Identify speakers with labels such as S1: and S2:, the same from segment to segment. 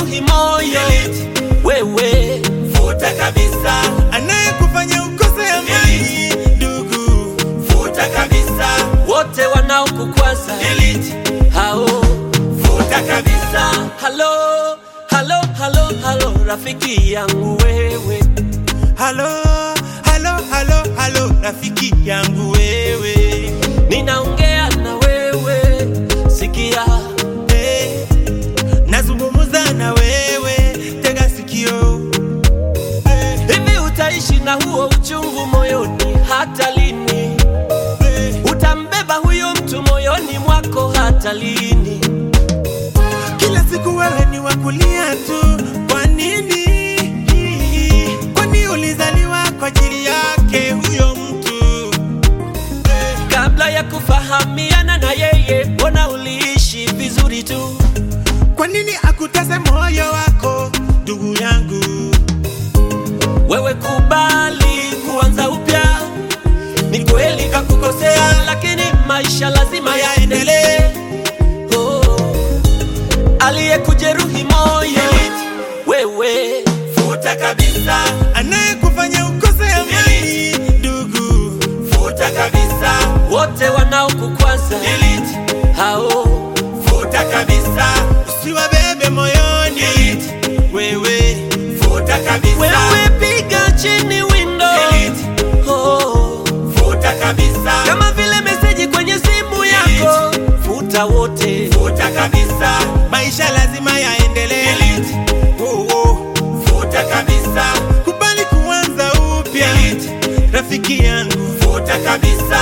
S1: anayekujeruhi moyo wewe
S2: futa kabisa, anayekufanya ukose amani ndugu, futa kabisa,
S1: wote wanaokukwaza
S2: delete,
S1: hao
S2: futa kabisa,
S1: halo halo halo halo rafiki yangu wewe
S2: halo halo halo halo, rafiki yangu wewe,
S1: ninaongea na wewe sikia
S2: hey, nazungumza na wewe, tega sikio hey,
S1: hivi utaishi na huo uchungu moyoni hata lini
S2: hey.
S1: utambeba huyo mtu moyoni mwako hata lini
S2: Kila siku wewe ni wa kulia tu, kwa nini? Kwani ulizaliwa kwa ajili yake huyo mtu?
S1: kabla ya kufahamiana na yeye mbona uliishi vizuri tu
S2: Kwa nini akutese moyo wako, ndugu yangu?
S1: wewe kubali kuanza upya ni kweli kakukosea lakini maisha lazima yaendelee oh. aliyekujeruhi moyo wewe
S2: Futa kabisa, anayekufanya ukose amani, ndugu. Futa kabisa,
S1: wote wanaokukwaza
S2: delete.
S1: hao
S2: Futa kabisa, usiwabebe moyoni. Delete. Wewe futa kabisa,
S1: wewe piga chini windo
S2: Delete.
S1: oh.
S2: futa kabisa,
S1: kama vile meseji kwenye simu yako futa wote
S2: futa kabisa, maisha lazima yaendelee. Delete. Oh, oh. Futa kabisa, kubali kuanza upya. Delete. Rafiki yangu, futa kabisa.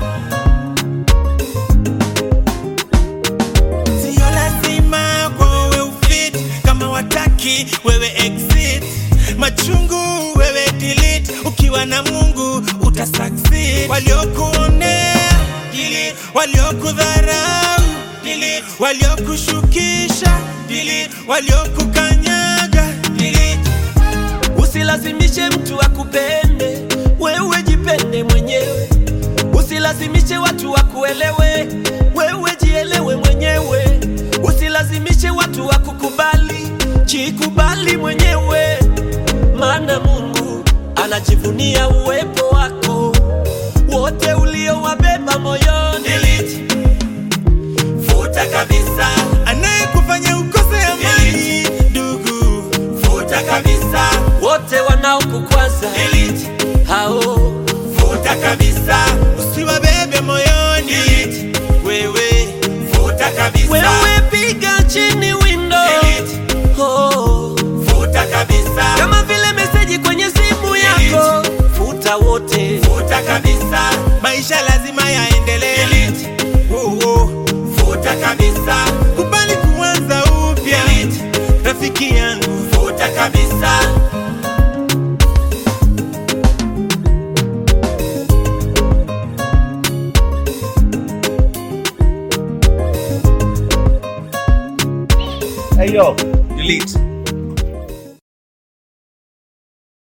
S2: Sio lazima kwa wewe ufit, kama wataki wewe exit. Machungu wewe delete, ukiwa na Mungu uta succeed. Waliokuonea delete, waliokudharau delete, waliokushukisha delete, waliokukanyaga delete.
S1: usilazimishe mtu akupende wewe jipende mwenyewe usilazimishe watu wakuelewe wewe jielewe mwenyewe usilazimishe watu wakukubali jikubali mwenyewe maana mungu anajivunia uwepo wako wote uliowabeba moyoni
S2: Delete. Futa kabisa, anayekufanya ukose amani, ndugu. Futa kabisa,
S1: wote wanaokukwaza
S2: delete.
S1: hao
S2: Futa kabisa, usiwabebe moyoni. Delete. Wewe futa kabisa,
S1: wewe piga chini windo
S2: Delete.
S1: oh.
S2: futa kabisa,
S1: kama vile meseji kwenye simu yako futa wote
S2: futa kabisa, maisha lazima yaendelee. Delete. Oh, oh. Futa kabisa, kubali kuanza upya. Delete. Rafiki yangu, futa kabisa.
S3: Hey yo, delete.